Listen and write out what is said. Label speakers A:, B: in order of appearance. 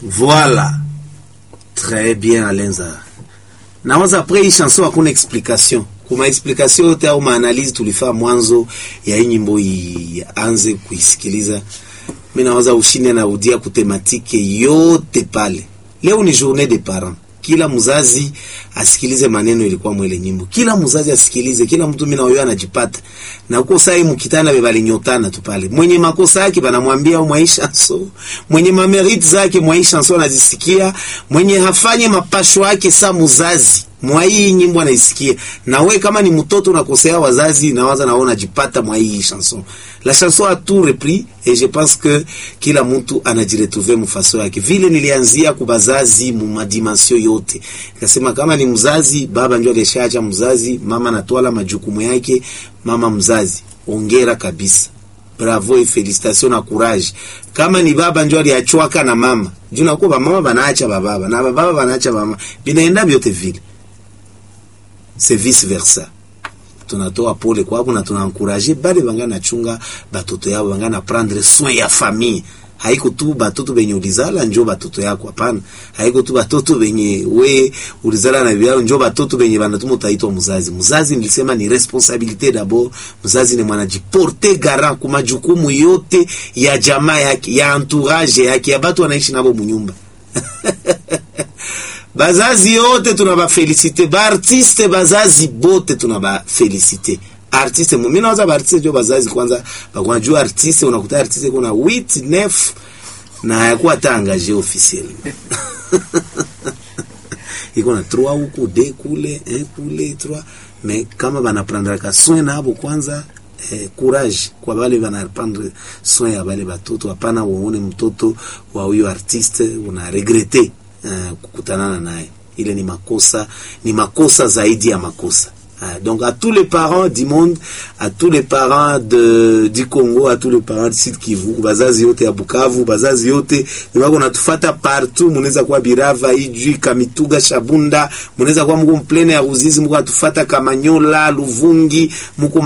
A: Voilà. Très bien, Alenza. Nawaza après hii chanson hakuna explication. Kuma explication yote au maanalizi tulifaa mwanzo ya hii nyimbo ianze kuisikiliza. Mimi nawaza ushinde na udia kutematike yote pale. Leo ni journée des parents. Kila mzazi asikilize maneno ilikuwa mwele nyimbo. Kila mzazi asikilize, kila mtu mimi na wewe anajipata. Na uko sai mkitana bebali nyotana tu pale. Mwenye makosa yake banamwambia au maisha so. Mwenye mameriti zake maisha so anazisikia. Mwenye hafanye mapasho yake sa mzazi. Mwa hii nyimbo anaisikia. Na we kama ni mtoto unakosea wazazi nawaza na unajipata mwa hii chanson. La chanson a tout repris et je pense que kila mtu anajiretrouver mfaso yake. Vile nilianzia kubazazi mu madimension yote. Nikasema kama ni mzazi, baba ndio alishaacha mzazi, mama anatwala majukumu yake, mama mzazi. Ongera kabisa. Bravo et félicitations na courage. Kama ni baba ndio aliachwaka na mama. Juu nakuwa mama banaacha bababa na bababa banaacha mama. Binaenda vyote vile. C'est vice versa. tunatoa pole kwabo na tunaencourager bale banga nachunga batoto yao banga na prendre soin ya famille haiko tu batoto benye ulizala njo batoto yako hapana haiko tu batoto benye we ulizala na biao njo batoto benye banatuma utaitwa mzazi mzazi nilisema ni responsabilité d'abord mzazi ni mwanajiporte garant kwa majukumu yote ya jamaa yake ya entourage yake ya batu wanaishi nabo munyumba bazazi yote tunabafelicite baartiste bazazi bote tunabafelicite artiste mimi nawaza baartiste jo bazazi kwanza bakunajua artiste unakuta artiste kuna 8 9 na hayakuwa hata engagé officiel iko na 3 huku de kule un kule 3 mais kama banaprendraka soin nabo kwanza eh, courage kwa bale banapendre soin ya bale batoto hapana uone mtoto wa huyo artiste una regrete uh, kukutanana naye ile ni makosa ni makosa zaidi ya makosa uh, donc à tous les parents du monde à tous les parents de du Congo à tous les parents du Sud Kivu bazazi yote ya Bukavu bazazi yote wako natufata partout munaweza kuwa Birava Ijwi Kamituga Shabunda munaweza kuwa mko mplene ya Ruzizi mko atufata Kamanyola Luvungi mko